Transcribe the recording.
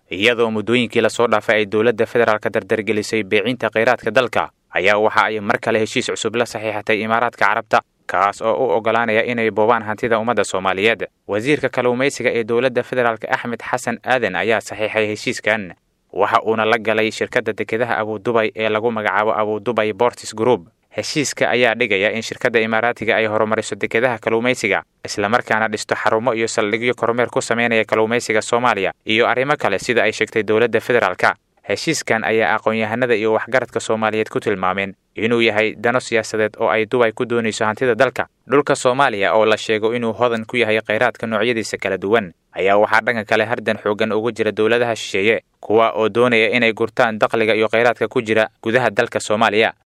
iyadoo muddooyinkii lasoo dhaafay ay dowladda federaalka dardargelisay beecinta kheyraadka dalka ayaa waxa ay mar kale heshiis cusub la saxiixatay imaaraadka carabta kaas oo u oggolaanaya inay boobaan hantida ummadda soomaaliyeed wasiirka kalluumaysiga ee dowladda federaalk axmed xasan aadan ayaa saxiixay heshiiskan waxa uuna la galay shirkadda dekedaha abudubay ee lagu magacaabo abudubay bortis group heshiiska ayaa dhigaya in shirkadda imaaraatiga ay horumariso dekedaha kalluumaysiga islamarkaana dhisto xarumo iyo saldhigyo kormeer ku sameynaya kalluumaysiga soomaaliya iyo arrimo kale sida ay sheegtay dowladda federaalka heshiiskan ayaa aqoon-yahanada iyo waxgaradka soomaaliyeed ku tilmaameen inuu yahay dano siyaasadeed oo ay dubay ku doonayso hantida dalka dhulka soomaaliya oo la sheego inuu hodan ku yahay kheyraadka noocyadiisa kala duwan ayaa waxaa dhanka kale hardan xooggan ugu jira dowladaha shisheeye kuwa oo doonaya inay gurtaan dakhliga iyo kheyraadka ku jira gudaha dalka soomaaliya